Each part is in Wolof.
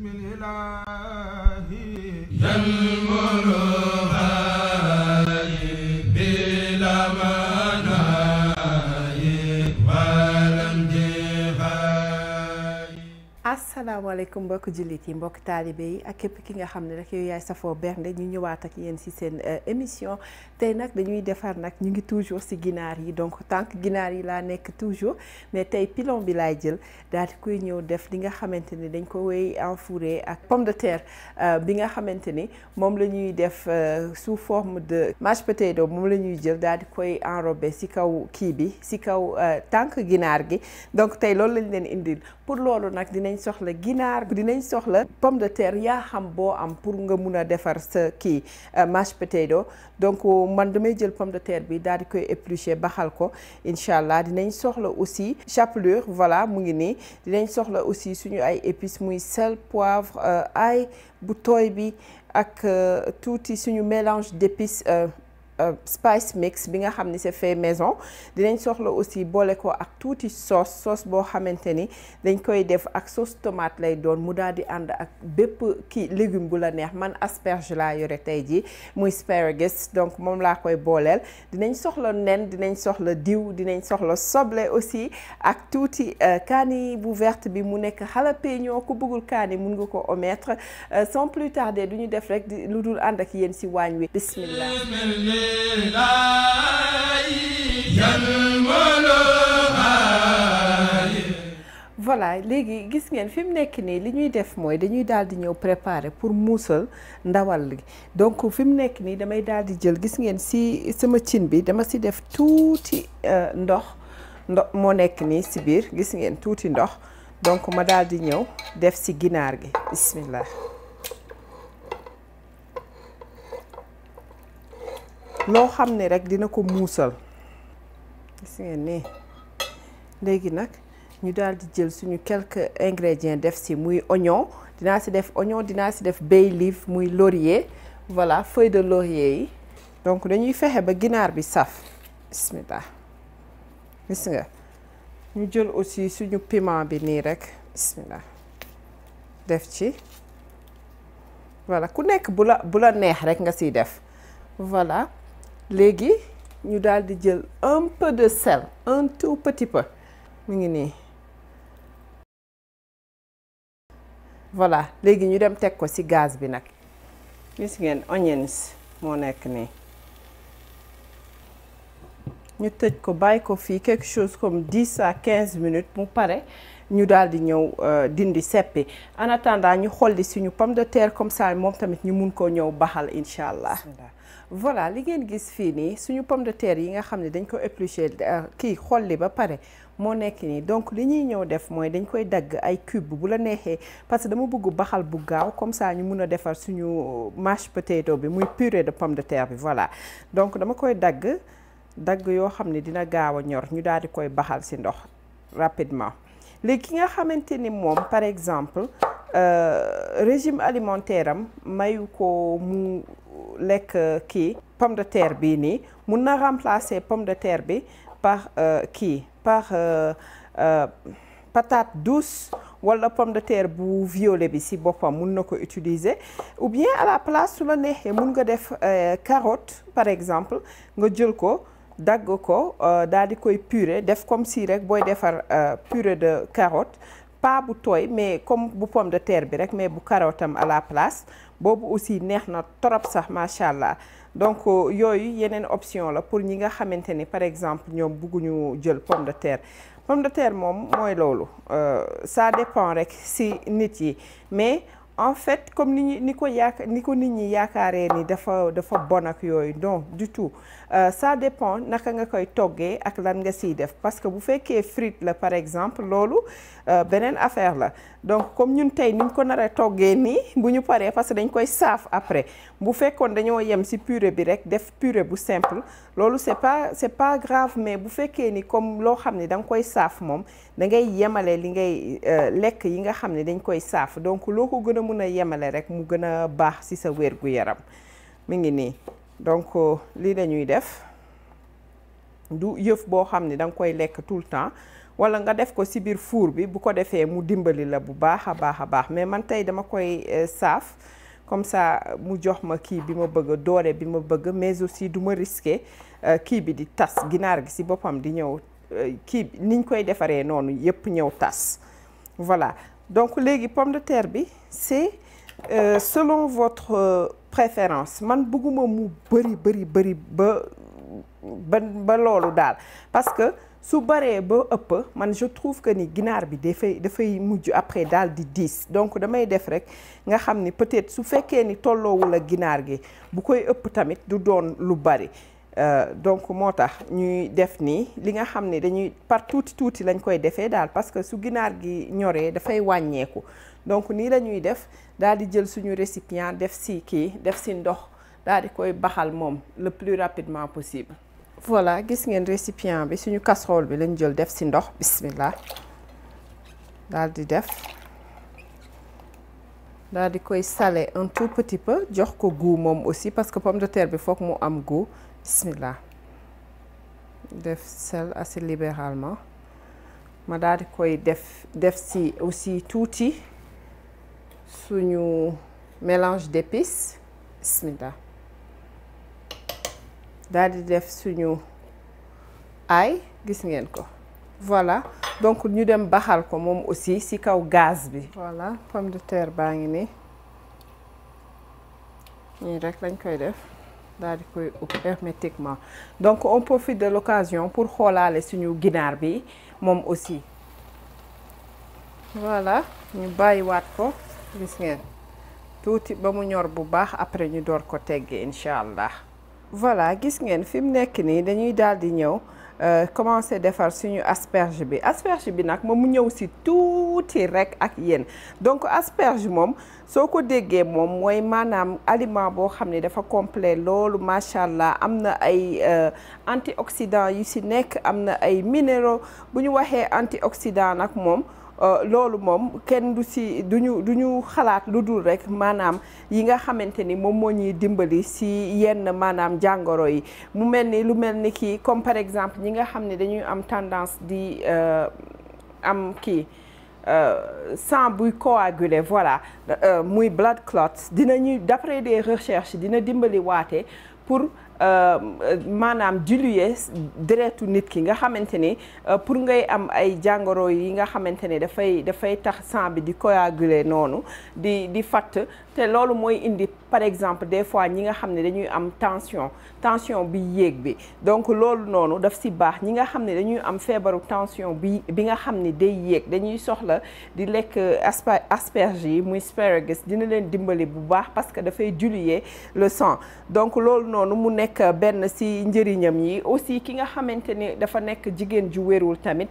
asalaamaaleykum mbokk jullit yi mbokk taalibe yi ak képp ki nga xam ne rek yow yaay safoo bernde ñu ñëwaat ak yéen ci seen émission tey nag dañuy defar nag ñu ngi toujours ci ginaar yi donc tant que ginaar yi laa nekk toujours mais tey pilon bi laay jël daal di koy ñëw def li nga xamante ni dañ ko wéy enfouré ak pomme de terre bi nga xamante ni moom la ñuy def sous forme de mashed potato moom la ñuy jël daal di koy enrobé ci kaw kii bi ci kaw tànk ginaar gi donc tey loolu lañ leen indil pour loolu nag dinañ soxla ginaar dinañ soxla pomme de terre yaa xam boo am pour nga mun a defar sa kii mashed potato donc man damay jël pomme de terre bi daal di koy éplucher baxal ko incha allah dinañ soxla aussi chapelure voilà mu ngi nii dinañ soxla aussi suñu ay épices muy sel poivre ail bu tooy bi ak tuuti suñu mélange d'épices spice mix bi nga xam ni c'est fait maison dinañ soxla aussi boole ko ak tuuti sauce sauce boo xamante ni dañ koy def ak sauce tomate lay doon mu daal di ànd ak bépp kii légume bu la neex man asperge laa yore tey jii muy asparagus donc moom laa koy booleel dinañ soxla nen dinañ soxla diw dinañ soxla soble aussi ak tuuti kaani bu verte bi mu nekk jalapeno ku bëggul kaani mun nga ko omettre sans plus tarder du ñu def rek lu dul ànd ak yéen ci waañ wi bismillah voilà léegi gis ngeen fi mu nekk nii li ñuy def mooy dañuy daal di ñëw préparer pour muusal ndawal li donc fi mu nekk nii damay daal di jël gis ngeen si sama cin bi dama si def tuuti ndox ndox moo nekk nii si biir gis ngeen tuuti ndox donc ma daal di ñëw def si ginaar gi bismillah loo xam ne rek dina ko muusal gis ngeen nii léegi nag ñu daal di jël suñu quelques ingrédients def si muy oignon dinaa si def oignon dinaa si def bay leaf muy laurier voilà feuille de laurier yi donc dañuy fexe ba ginaar bi saf bismillah gis nga ñu jël aussi suñu piment bi nii rek bismillah def ci voilà ku nekk bu la bu la neex rek nga siy def voilà léegi ñu daal di jël un peu de sel un tout petit peu mu ngi nii voilà léegi ñu dem teg ko ci gaz bi nag gis ngeen onions moo nekk nii ñu tëj ko bàyyi ko fii quelque chose comme dix à quinze minutes mu pare ñu daal di ñëw dindi seppi en attendant ñu xolli suñu pomme de terre comme ça moom tamit ñu mun koo ñëw baxal incha allah voilà li ngeen gis fii nii suñu pomme de terre yi nga xam ne dañ ko éplucher kii xolli ba pare moo nekk nii donc li ñuy ñëw def mooy dañ koy dagg ay cube bu la neexee parce que dama bëgg baxal bu gaaw comme ça ñu mun a defar suñu mashed potato bi muy purée de pomme de terre bi voilà donc dama koy dagg dagg yoo xam ne dina gaaw a ñor ñu daal di koy baxal ci ndox rapidement léegi ki nga xamante ni moom par exemple régime alimentaire am mayu ko mu lekk kii pomme de terre bii nii mun na remplacer pomme de terre bi par kii par patate douce wala pomme de terre bu violet bi ci boppam mun na ko utiliser ou bien à la place su la neexee mun nga def carotte par exemple nga jël ko dagg ko daal di koy purée def comme si rek booy defar purée de carotte pas bu tooy mais comme bu pomme de terre bi rek mais bu carotte am à la place boobu aussi neex na torop sax macha allah donc yooyu yeneen option la pour ñi nga xamante ni par exemple ñoom bugguñu jël pomme de terre pomme de terre moom mooy loolu ça dépend rek si nit yi mais en fait comme ni ñu ni ko yaaka ni ko nit ñi yaakaaree ni dafa dafa bon ak yooyu non du tout ça dépend naka nga koy toggee ak lan nga siy def parce que bu fekkee frite la par exemple loolu beneen affaire la donc comme ñun tey niñ ko nar a toggee nii bu ñu paree parce que dañ koy saaf après bu fekkoon dañoo yem ci purée bi rek def purée bu simple loolu c'est pas c'est pas grave mais bu fekkee ni comme loo xam ne da nga koy saaf moom da ngay yemale li ngay lekk yi nga xam ne dañ koy saaf donc loo ko gën a mun a yemale rek mu gën a baax ci sa wér gu yaram mi ngi nii donc lii la ñuy def du yëf boo xam ne da nga koy lekk tout le temps wala nga def ko ci biir four bi bu ko defee mu dimbali la bu baax a baax a baax mais man tey dama koy saaf comme ça mu jox ma kii bi ma bëgg doore bi ma bëgg mais aussi du ma risquer kii bi di tas ginaar gi ci boppam di ñëw kii niñ koy defaree noonu yépp ñëw tas voilà donc léegi pomme de terre bi c'est euh, selon votre euh, préférence man bëgguma mu bëri bëri bëri ba ba ba loolu daal parce que su baree ba ëpp man je trouve que ni ginaar bi dafay dafay mujj après daal di diis donc damay def rek nga xam ni peut-être su fekkee ni tolloowul ak ginaar gi bu koy ëpp tamit du doon lu bari Euh, donc moo tax ñuy def nii li nga xam ne dañuy par tuuti tuuti lañ koy defee daal parce que su ginaar gi ñoree dafay wàññeeku donc nii la ñuy def daal di jël suñu récipient def si kii def si ndox daal di koy baxal moom le plus rapidement possible. voilà gis ngeen récipient bi suñu casserole bi lañ jël def si ndox bismillah daal di def daal di koy saler un tout petit peu jox ko goût moom aussi parce que pomme de terre bi foog mu am goût. bismillah def sel assez libéralement ma daal di koy def def si aussi tuuti suñu mélange d'épices bismillah daal di def suñu ail gis ngeen ko voilà donc ñu dem baxal ko moom aussi ci kaw gaz bi voilà pomme de terre baa ngi nii nii rek lañ koy def daal di koy ub hermétiquement donc on profite de l'occasion pour xoolaale suñu ginaar bi moom aussi voilà ñu bàyyiwaat ko gis ngeen tuuti ba mu ñor bu baax après ñu door ko tegge incha allah voilà gis ngeen fi mu nekk nii dañuy daal di ñëw commencer defar suñu asperge bi asperge bi nag moom mu ñëw ci tuuti rekk ak yéen donc asperge moom soo ko déggee moom mooy maanaam aliment boo xam ne dafa complet loolu macha allah am na ay antioxydants yu ci nekk am na ay minéraux bu ñu waxee antioxydant nag moom loolu moom kenn du ci duñu du ñu xalaat lu dul rekk maanaam yi nga xamante ni moom moo ñuy dimbali ci yenn maanaam jàngoro yi mu mel ni lu mel ni kii comme par exemple ñi nga xam ne dañuy am tendance di am kii sang buy coagulé voilà muy blood clots dinañuy d'après des recherches dina dimbali waate pour maanaam diluer deretu nit ki nga xamante ni pour ngay am ay jàngoro yi nga xamante ni dafay dafay tax sang bi di coaguler noonu di di fatt te loolu mooy indi par exemple des fois ñi nga xam ne dañuy am tension tension bi yéeg bi donc loolu noonu daf ci baax ñi nga xam ne dañuy am feebaru tension bi bi nga xam ne day yéeg dañuy soxla di lekk asperge yi muy asparagus dina leen dimbali bu baax parce que dafay diluer le sang donc loolu noonu mu nekk benn ci njëriñam yi aussi ki nga xamante ni dafa nekk jigéen ju wérul tamit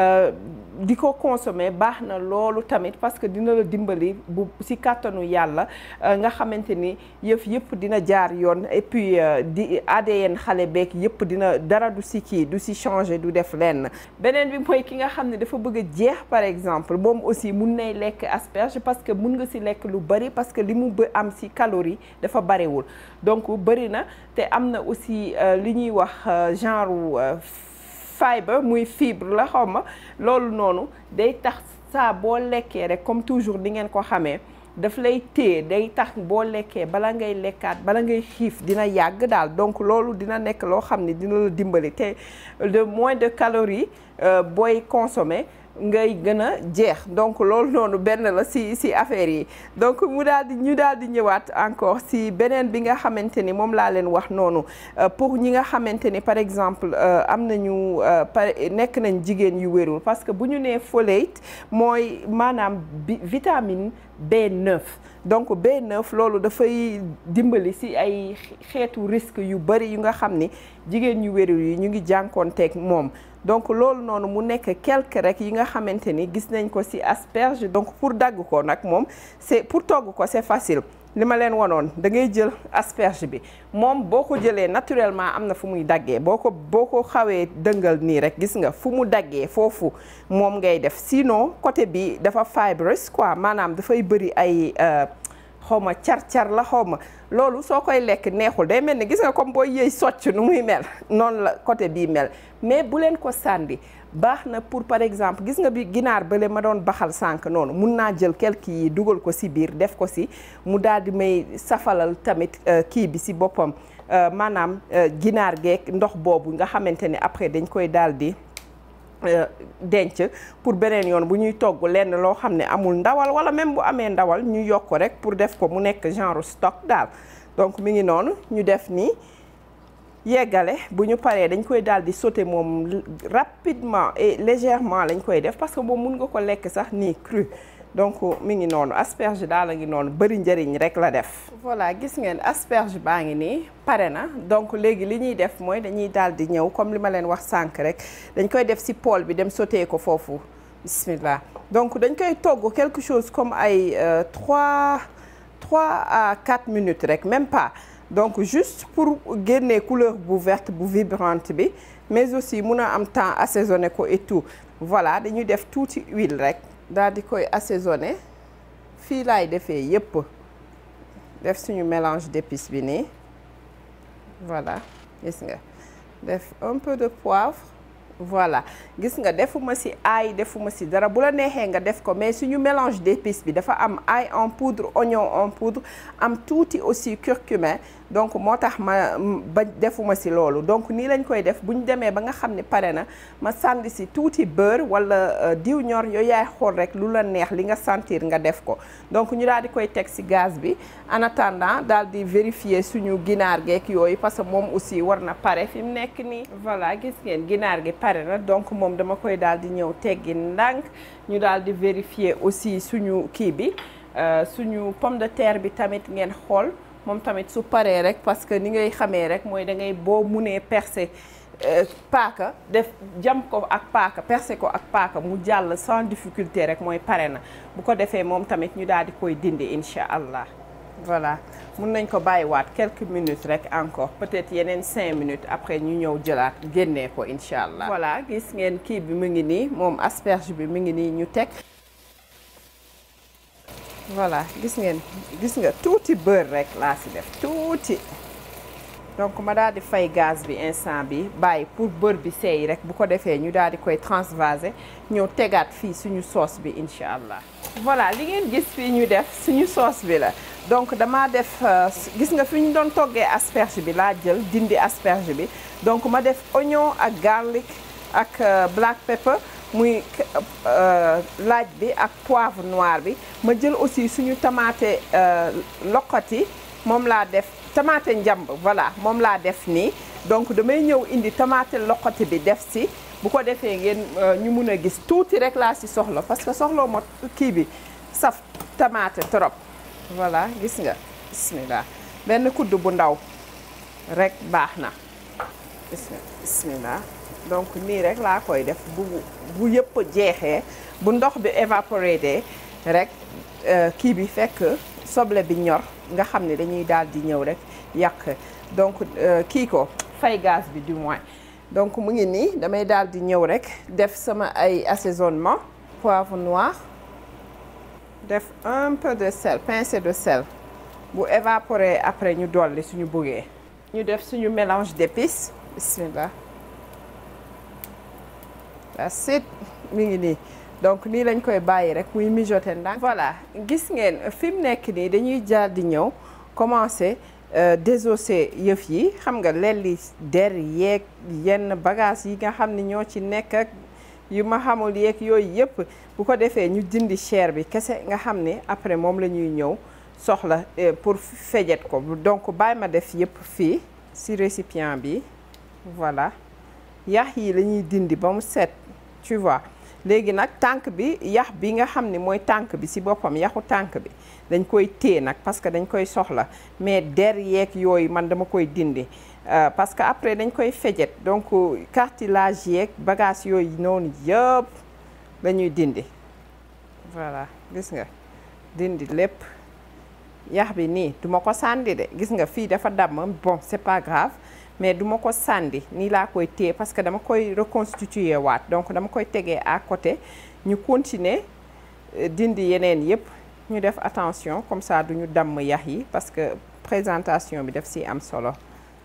di ko consommer baax na loolu tamit parce que dina la dimbali bu ci kàttanu yàlla nga xamante ni yëf yëpp dina jaar yoon et puis di ADN xale beeg yëpp dina dara du ci kii du ci changer du def lenn beneen bi mooy ki nga xam ne dafa bëgg a jeex par exemple moom aussi mun nay lekk asperge parce que mun nga ci lekk lu bari parce que li mu ba am ci calorie dafa bariwul donc bari na te am na aussi li ñuy wax genre fibre muy fibre la xaw ma loolu noonu day tax saa boo lekkee rek comme toujours di ngeen ko xamee daf lay téye day tax boo lekkee bala ngay lekkaat bala ngay xiif dina yàgg daal donc loolu dina nekk loo xam ne dina la dimbali te de moins de calories booy consommer ngay gën a jeex donc loolu noonu benn la ci ci affaire yi donc mu daal di ñu daal di ñëwaat encore ci beneen bi nga xamante ni moom laa leen wax noonu pour ñi nga xamante ni par exemple am nañu par nekk nañ jigéen yu wérul parce que bu ñu nee folate mooy maanaam bi vitamine B9 donc B9 loolu dafay dimbali ci ay xeetu risque yu bari yu nga xam ni jigéen yu wérul yi ñu ngi jànkoonteeg moom donc loolu noonu mu nekk quelque rek yi nga xamante ni gis nañ ko ci asperge donc pour dagg ko nag moom c'est pour togg ko c'est facile li ma leen wanoon da ngay jël asperge bi moom boo ko jëlee naturellement am na fu muy daggee boo ko boo ko xawee dëngal nii rek gis nga fu mu daggee foofu moom ngay def sinon côté bi dafa fibrous quoi maanaam dafay bëri ay xaw ma car-car la xaw ma loolu soo koy lekk neexul day mel ni gis nga comme booy yëy socc nu muy mel noonu la côté bii mel mais bu leen ko sànni baax na pour par exemple gis nga bi ginaar bële ma doon baxal sànq noonu mun naa jël quelque yi dugal ko si biir def ko si mu daal di may safalal tamit kii bi si boppam maanaam ginaar geek ndox boobu nga xamante ne après dañ koy daal di denc pour beneen yoon bu ñuy togg lenn loo xam ne amul ndawal wala même bu amee ndawal ñu yokk ko rek pour def ko mu nekk genre stock daal donc mi ngi noonu ñu def nii yeggale bu ñu paree dañ koy daal di sauter moom rapidement et légèrement lañ koy def parce que moom mun nga ko lekk sax nii cru donc mi ngi noonu asperge daal a ngi noonu bëri njëriñ rek la def. voilà gis ngeen asperge baa ngi nii pare na donc léegi li ñuy def mooy dañuy daal di ñëw comme li ma leen wax sànq rek dañ koy def ci poêle bi dem sauter ko foofu bismillah donc dañ koy togg quelque chose comme ay trois trois à quatre minutes rek même pas. donc juste pour génne couleur bu verte bu vibrante bi mais aussi mun a am temps assaisonné ko et tout voilà dañuy def tuuti huile rek daal di koy assaisonné fii laay defee yépp def suñu mélange d'épices bi nii voilà gis nga def un peu de poivre voilà gis nga defuma ci ail defuma ci dara bu la neexee nga def ko mais suñu mélange d'épices bi dafa am ail en poudre oignon en poudre am tuuti aussi curcumin donc moo tax ma ba defuma ci loolu donc nii lañ koy def bu ñu demee ba nga xam ne pare na ma sànni ci tuuti beurre walla diw ñor yooyu yaay xool rek lu la neex li nga sentir nga def ko donc ñu daal di koy teg ci gaz bi en attendant daal di vérifier suñu ginaar geek yooyu parce que moom aussi war na pare fi mu nekk nii voilà gis ngeen ginaar gi pare na donc moom dama koy daal di ñëw teggi ndànk ñu daal di vérifier aussi suñu kii bi suñu pomme de terre bi tamit ngeen xool moom tamit su paree rek parce que ni ngay xamee rek mooy da ngay boo munee percer paaka def jam ko ak paaka percer ko ak paaka mu jàll sans difficulté rek mooy pare na bu ko defee moom tamit ñu daal di koy dindi incha allah voilà mun nañ ko bàyyiwaat quelques minutes rek encore peut-être yeneen cinq minutes après ñu ñëw jëlaat génnee ko incha allah. voilà gis ngeen kii bi mu ngi nii moom asperge bi mu ngi nii ñu teg. voilà gis ngeen gis nga tuuti beurre rek laa ci def tuuti donc ma daal di fay gaz bi instant bi bàyyi pour beurre bi seey rek bu ko defee ñu daal di koy transvaser ñëw tegaat fii suñu sauce bi incha allah. voilà li ngeen gis fii ñu def suñu sauce bi la donc damaa def gis nga fi ñu doon toggee asperge bi laa jël dindi asperge bi donc ma def oignon ak garlic ak black pepper. muy laaj bi ak poivre noir bi ma jël aussi suñu tamaate loqati moom laa def tamaate njamb voilà moom laa def nii donc damay ñëw indi tamaate loqati bi def si bu ko defee ngeen ñu mun a gis tuuti rek laa si soxla parce que soxloo ma kii bi saf tamaate trop voilà gis nga bismillah benn kudd bu ndaw rek baax na gis nga bismillah donc nii rek laa koy def bu bu yëpp jeexee bu ndox bi évaporé rek kii bi fekk soble bi ñor nga xam ne dañuy daal di ñëw rek yàq donc kii ko fay gaz bi du moins donc mu ngi nii damay daal di ñëw rek def sama ay assaisonnement poivre noir def un peu de sel pincée de sel bu évaporé après ñu dolli suñu bëggee ñu def suñu mélange d'épices bismillah that's it mi ngi nii donc nii lañ koy bàyyi rek muy mijoter ndànk voilà gis ngeen fi mu nekk nii dañuy jaar di ñëw commencer désosser yëf yi xam nga lelli der yeeg yenn bagage yi nga xam ni ñoo ci nekk ak yu ma xamul yeeg yooyu yëpp bu ko defee ñu dindi chair bi kese nga xam ne après moom la ñuy ñëw soxla pour fejet ko donc bàyyi ma def yëpp fii ci récipient bi voilà yax yi la ñuy dindi ba mu set tu vois léegi nag tànk bi yax bi nga xam ne mooy tànk bi ci boppam yaxu tànk bi dañ koy téye nag parce que dañ koy soxla mais der yeeg yooyu man dama koy dindi parce que après dañ koy fejet donc cartilage yeeg bagage yooyu noonu yëpp la ñuy dindi voilà gis nga dindi lépp yax bi nii duma ko sànni de gis nga fii dafa damm bon c'est pas grave mais duma ko sànni nii laa koy téye parce que dama koy reconstituer waat donc dama koy tegee à côté ñu continuer dindi yeneen yëpp ñu def attention comme ça duñu damm yax yi parce que présentation bi daf si am solo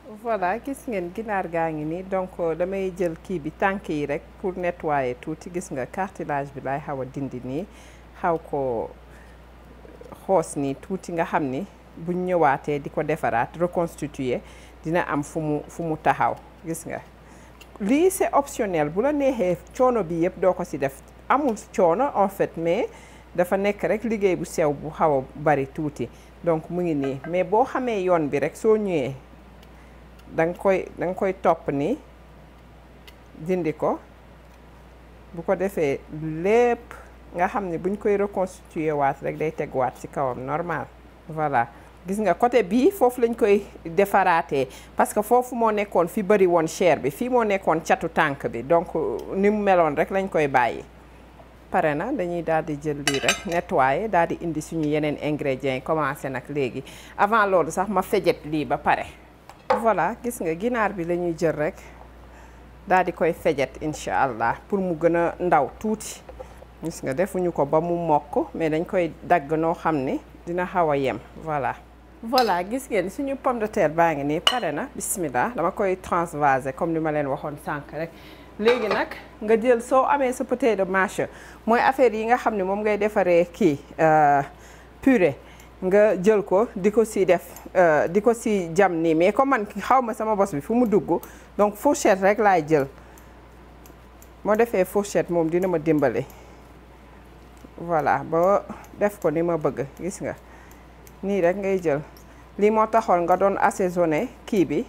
voilà gis ngeen ginaar gaa ngi nii donc damay jël kii bi tànk yi rek pour nettoyer tuuti gis nga cartilage bi laay xaw a dindi nii xaw ko xoos nii tuuti nga xam ni buñ ñëwaatee di ko defaraat reconstituer dina am fu mu fu mu taxaw gis nga lii c'est optionnel bu la neexee coono bi yëpp doo ko ci def amul coono en fait mais dafa nekk rek liggéey bu sew bu xaw a bari tuuti donc mu ngi nii mais boo xamee yoon bi rek soo ñëwee da nga koy da nga koy topp nii dindi ko bu ko defee lépp nga xam ne buñ koy reconstituer waat rek day teguwaat ci kawam normal voilà gis nga côté bii foofu lañ koy defaraatee parce que foofu moo nekkoon fi bëri woon chair bi fii moo nekkoon catu tànk bi donc ni mu meloon rek lañ koy bàyyi pare na dañuy daal di jël lii rek nettoyer daal di indi suñu yeneen ingrédients yi commencé nag léegi avant loolu sax ma fejet lii ba pare voilà gis nga ginaar bi la ñuy jël rek daal di koy fejet incha allah pour mu gën a ndaw tuuti gis nga defuñu ko ba mu mokk mais dañ koy dagg noo xam ne dina xaw a yem voilà voilà gis ngeen suñu pomme de terre baa ngi nii pare na bismillah dama koy transvaser comme ni ma leen waxoon sànq rek léegi nag nga jël soo amee sa potato masher mooy affaire yi nga xam ne moom ngay defaree kii purée nga jël ko di ko si def di ko si jam nii mais comme man xaw ma sama bos bi fu mu dugg donc fourchette rek laay jël moo defee fourchette moom dina ma dimbale voilà ba def ko ni ma bëgg gis nga nii rek ngay jël lii moo taxoon nga doon assaisonné kii bi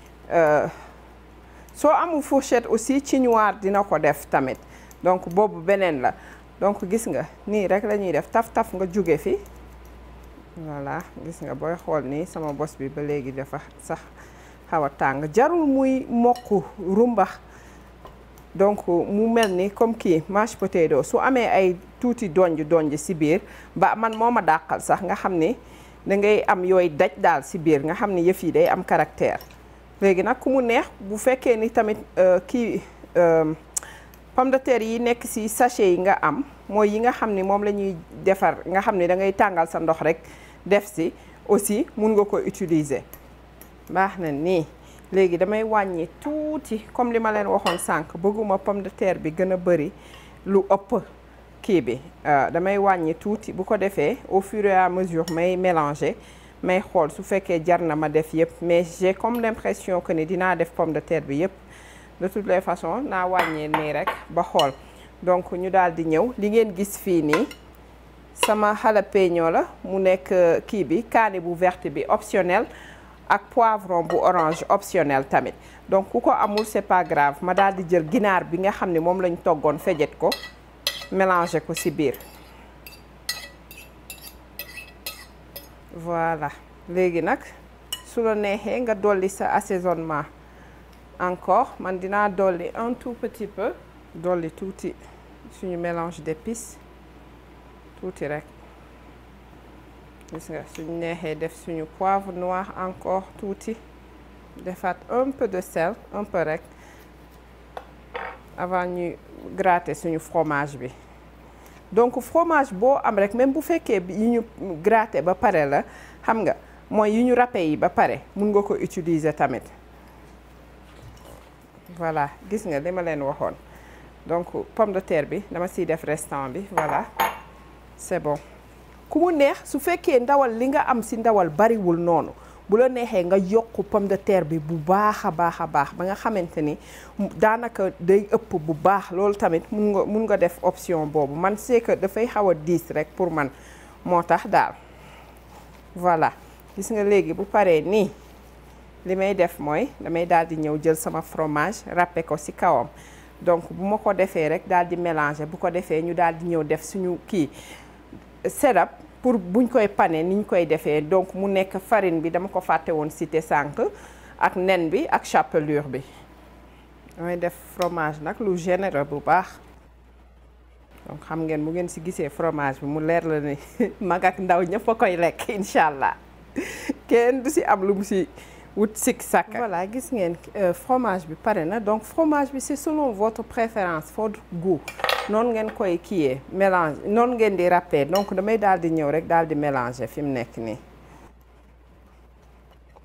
soo amul fourchette aussi ci noir dina ko def tamit donc boobu beneen la donc gis nga nii rek la ñuy def taf-taf nga jóge fi voilà gis nga booy xool nii sama bos bi ba léegi dafa sax xaw a tàng jarul muy mokk rumbax donc mu mel ni comme kii mashed potato su amee ay tuuti donj donj ci biir ba man moo ma dàqal sax nga xam ni da ngay am yooyu daj daal ci biir nga xam ni yëf yi day am caractère léegi nag ku mu neex bu fekkee ni tamit kii pomme de terre yi nekk ci sachet yi nga am mooy yi nga xam ni moom la ñuy defar nga xam ni da ngay tàngal sa ndox rek def ci aussi mun nga ko utiliser baax na nii léegi damay wàññi tuuti comme li ma leen waxoon sànq bëgguma pomme de terre bi gën a bari lu ëpp kii bi damay wàññi tuuti bu ko defee au fur et à mesure may mélanger may xool su fekkee jar na ma def yëpp mais j'ai comme l'impression que ni dinaa def pomme de terre bi yëpp de toutes les façons naa wàññee nii rek ba xool donc ñu daal di ñëw li ngeen gis fii nii sama jalapeno la mu nekk kii bi kaani bu verte bi optionnel ak poivron bu orange optionnel tamit donc ku ko amul c'est pas grave ma daal di jël ginaar bi nga xam ne moom lañ toggoon fejet ko mélanger ko ci biir voilà léegi nag su la neexee nga dolli sa assaisonnement encore man dinaa dolli un tout petit peu dolli tuuti suñu mélange d'épices tuuti rek gis nga suñu neexee def suñu poivre noir encore tuuti defaat un peu de sel un peu rek avant ñuy gratter suñu fromage bi donc fromage boo am rek même bu fekkee yi ñu gratter ba pare la xam nga mooy yi ñu râpé yi ba pare mun nga ko utiliser tamit voilà gis nga li ma leen waxoon donc pomme de terre bi dama siy def restant bi voilà c'est bon ku mu neex su fekkee ndawal li nga am si ndawal bariwul noonu bu la neexee nga yokk pomme de terre bi bu baax a baax a baax ba nga xamante ni daanaka day ëpp bu baax loolu tamit mun nga mun nga def option boobu man c'est que dafay xaw a diis rek pour man moo tax daal voilà gis nga léegi bu paree nii li may def mooy damay daal di ñëw jël sama fromage râpé ko ci kawam donc bu ma ko defee rek daal di mélanger bu ko defee ñu daal di ñëw def suñu kii setup pour buñ koy pané ni ñu koy defee donc mu nekk farine bi dama ko fàtte woon cité sànq ak nen bi ak chapelure bi damay def fromage nag lu généreux bu baax donc xam ngeen bu ngeen ci gisee fromage bi mu leer la ni mag ak ndaw ñëpp a koy lekk incha allah kenn du ci am lu mu ci wut sik sàkk voilà gis ngeen fromage bi pare na donc fromage bi c'est selon votre préférence votre goût noonu ngeen koy kiiyee mélange noonu ngeen di râper donc damay daal di ñëw rek daal di mélanger fi mu nekk nii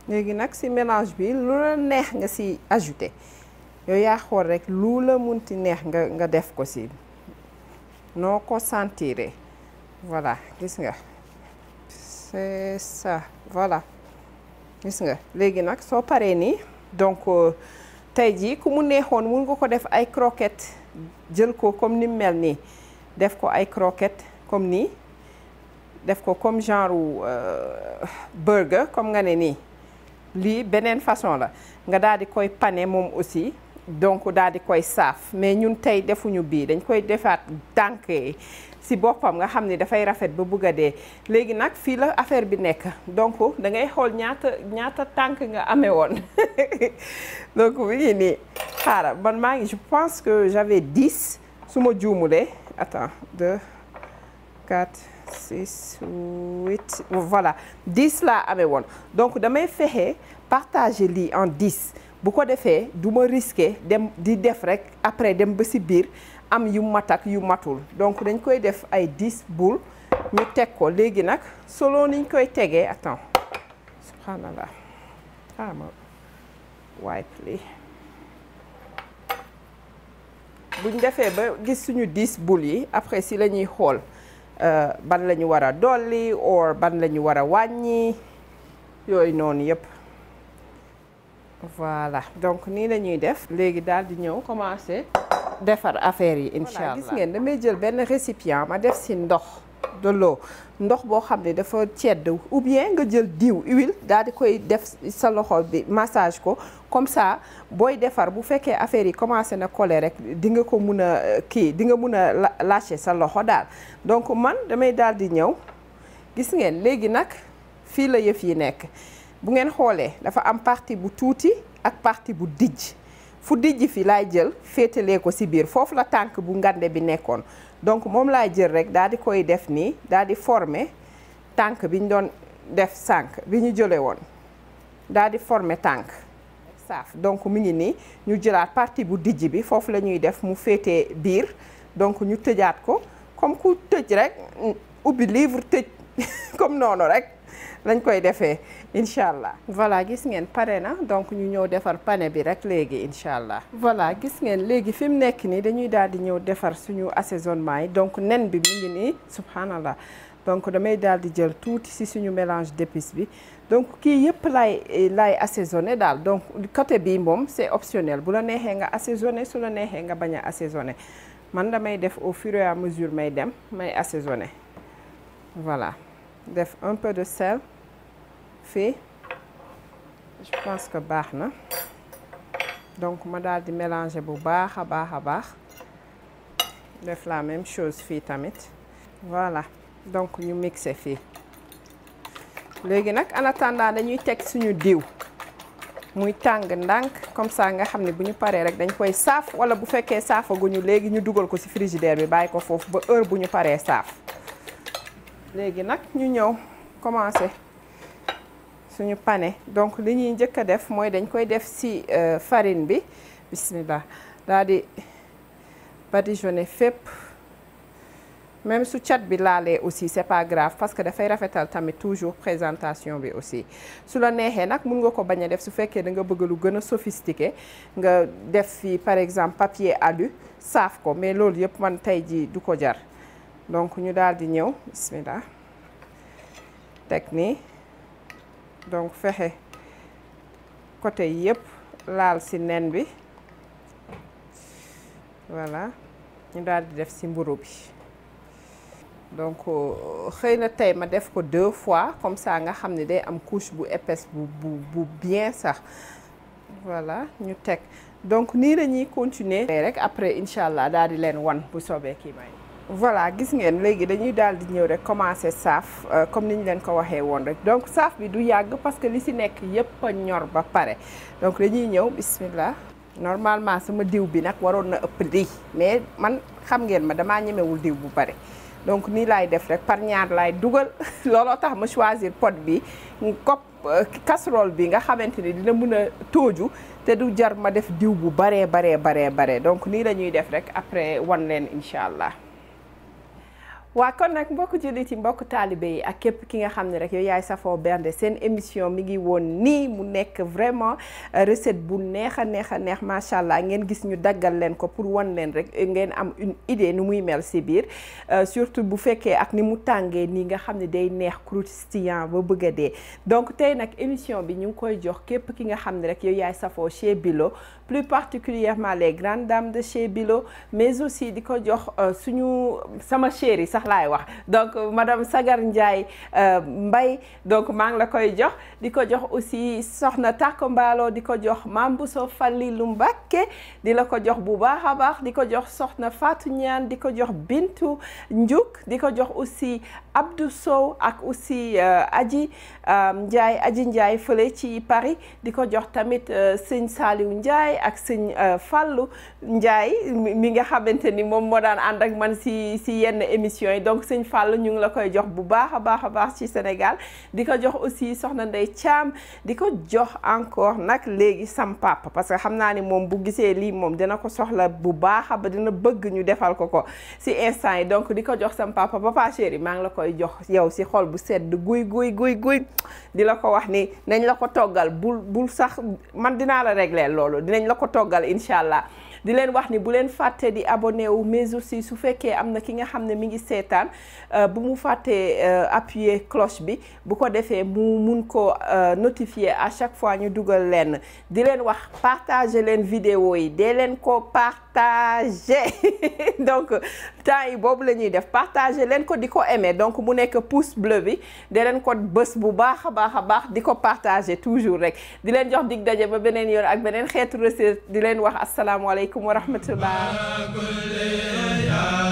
léegi nag si mélange bi lu la neex nga si ajouté yow yaa xool rek lu la munti neex nga nga def ko si noo ko sentiré voilà gis nga c'est ça voilà gis nga léegi nag soo paree nii donc tey jii ku mu neexoon mun nga ko def ay croquettes jël ko comme ni mu mel nii def ko ay croquettes comme nii def ko comme genre burger comme nga ne nii lii beneen façon la nga daal di koy pané moom aussi donc daal di koy saaf mais ñun tey defuñu bii dañ koy defaat tànk si boppam nga xam ni dafay rafet ba bugg a dee léegi nag fii la affaire bi nekk donc da ngay xool ñaata ñaata tànk nga amee woon donc mi ngi nii xaaral man maa ngi je pense que j'avais dix su ma juumulee attends deux quatre six huit voilà dix laa amee woon donc damay fexe partager lii en dix bu ko defee du ma risquer dem di def rek après dem ba si biir am yu mat ak yu matul donc dañ koy def ay dix boules ñu teg ko léegi nag solo niñ koy tegee attends subhanallah xaama wipe li buñ defee ba gis suñu dix boules yi après si la ñuy xool ban la ñu war a dolli or ban la ñu war a wàññi yooyu noonu yëpp voilà donc nii la ñuy def léegi daal di ñëw commencer defar affaire yi incha allah gis ngeen damay jël benn récipient ma def si ndox de l'eau ndox boo xam ne dafa cedd ou bien nga jël diw huile daal di koy def sa loxo bi massage ko comme ça booy defar bu fekkee affaire yi commencé na coller rek di nga ko mun a kii di nga mun a lâcher sa loxo daal donc man damay daal di ñëw gis ngeen léegi nag fii la yëf yi nekk bu ngeen xoolee dafa am partie bu tuuti ak partie bu dijj fu dijj fi laay jël féetalee ko ci biir foofu la tànk bu ngande bi nekkoon donc moom laay jël rek daal di koy def nii daal di former tànk bi ñu doon def sànk bi ñu jëlee woon daal di former tànk saaf donc mu ngi nii ñu jëlaat partie bu dijj bi foofu la ñuy def mu féetee biir donc ñu tëjaat ko comme ku tëj rek ubbi livre tëj comme noonu rek lañ koy defee incha allah voilà gis ngeen pare na donc ñu ñëw defar pané bi rek léegi incha allah voilà gis ngeen léegi fi mu nekk nii dañuy daal di ñëw defar suñu assaisonnement yi donc nen bi mu ngi nii subhanallah donc damay daal di jël tuuti ci suñu mélange d'épices bi donc kii yëpp laay laay assaisonné daal donc côté bii moom c'est optionnel bu la neexee nga assaisonné su la neexee nga bañ a assaisonné man damay def au fur et à mesure may dem may assaisonné voilà def un peu de sel fii je pense que baax na donc ma daal di mélanger bu baax a baax a baax def la même chose fii tamit voilà donc ñu mixer fii léegi nag en attendant dañuy teg suñu diw muy tàng ndànk comme ça nga xam ne bu ñu paree rek dañ koy saaf wala bu fekkee saafaguñu léegi ñu dugal ko ci frigidaire bi bàyyi ko foofu ba heure bu ñu paree saaf léegi nag ñu ñëw commencer suñu pané donc li ñuy njëkk a def mooy dañ koy def ci farine bi bismillah daal di badigeonner fépp même su cat bi laalee aussi c'est pas grave parce que dafay rafetal tamit toujours présentation bi aussi su la neexee nag mun nga ko bañ a def su fekkee da nga bëgg lu gën a sophistiqué nga def fi par exemple papier alu saaf ko mais loolu yëpp man tey ji du ko jar donc ñu daal di ñëw bismillah teg nii donc fexe côté yëpp laal ci nen bi voilà ñu daal di def ci mburu bi donc xëy na tey ma def ko deux fois comme ça nga xam ne day am couche bu épaisse bu bu bu bien sax voilà ñu teg donc nii la ñuy continuer rek après incha allah daal di leen wan bu soobee kii may voilà gis ngeen léegi dañuy daal di ñëw rek commencer saaf comme ni ñu leen ko waxee woon rek donc saaf bi du yàgg parce que li ci nekk yépp a ñor ba pare donc dañuy ñëw bismillah normalement sama diw bi nag waroon na ëpp lii mais man xam ngeen ma damaa ñemewul diw bu bari donc nii laay def rek par ñaar laay dugal looloo tax ma choisir pot bi kopp casserole bi nga xamante ni dina mën a tooju te du jar ma def diw bu baree baree baree baree donc nii la ñuy def rek après wan leen incha allah waa kon nag mbokku jullit yi mbokku taalibe yi ak képp ki nga xam ne rek yow yaay safoo bernde seen émission mi ngi woon nii mu nekk vraiment recette bu neex a neex a neex macha allah ngeen gis ñu daggal leen ko pour wan leen rek ngeen am une idée nu muy mel si biir surtout bu fekkee ak ni mu tàngee nii nga xam ne day neex croustillant ba bëgg a dee donc tey nag émission bi ñu ngi koy jox képp ki nga xam ne rek yow yaay safoo chez Bilo plus particulièrement les grandes dames de chez Bilo mais aussi di ko jox suñu sama chérie sax laay wax donc madame Sagar Ndiaye Mbaye donc maa ngi la koy jox di ko jox aussi soxna Tako Mbaalo di ko jox Mame Bousso Fallilu Mbacké di la ko jox bu baax a baax di ko jox soxna Fatou Ñaan di ko jox Bintu Ndiouk di ko jox aussi Abdou Sow ak aussi Aji Ndiaye Aji Ndiaye fële ci Paris di ko jox tamit sëñ Saliou Ndiaye ak sëñ Fallou Ndiaye mi nga xamante ni moom moo daan ànd ak man si si yenn émission yi donc sëñ Fallou ñu ngi la koy jox bu baax a baax a baax ci Sénégal di ko jox aussi soxna Ndey Thiam di ko jox encore nag léegi sam papa parce que xam naa ni moom bu gisee lii moom dina ko soxla bu baax a ba dina bëgg ñu defal ko ko si instant yi donc di ko jox sam papa papa chéri maa ngi la koy jox yow si xol bu sedd guy guy guy guy di la ko wax ni nañ la ko toggal bul bul sax man dinaa la régler loolu dinañ la ko toggal incha allah di leen wax ni bu leen fàtte di abonné wu mais aussi su fekkee am na ki nga xam ne mi ngi seetaan bu mu fàttee appuyer cloche bi bu ko defee mu mun ko notifier à chaque fois ñu dugal leen di leen wax partager leen vidéo yi dee leen ko partager donc temps yi boobu la ñuy def partager leen ko di ko aimer donc mu nekk pouce bleu bi dee leen ko bës bu baax a baax a baax di ko partager toujours rek di leen jox dig daje ba beneen yoon ak beneen xeetu recette di leen wax asalaamaaleykum wa rahmatullah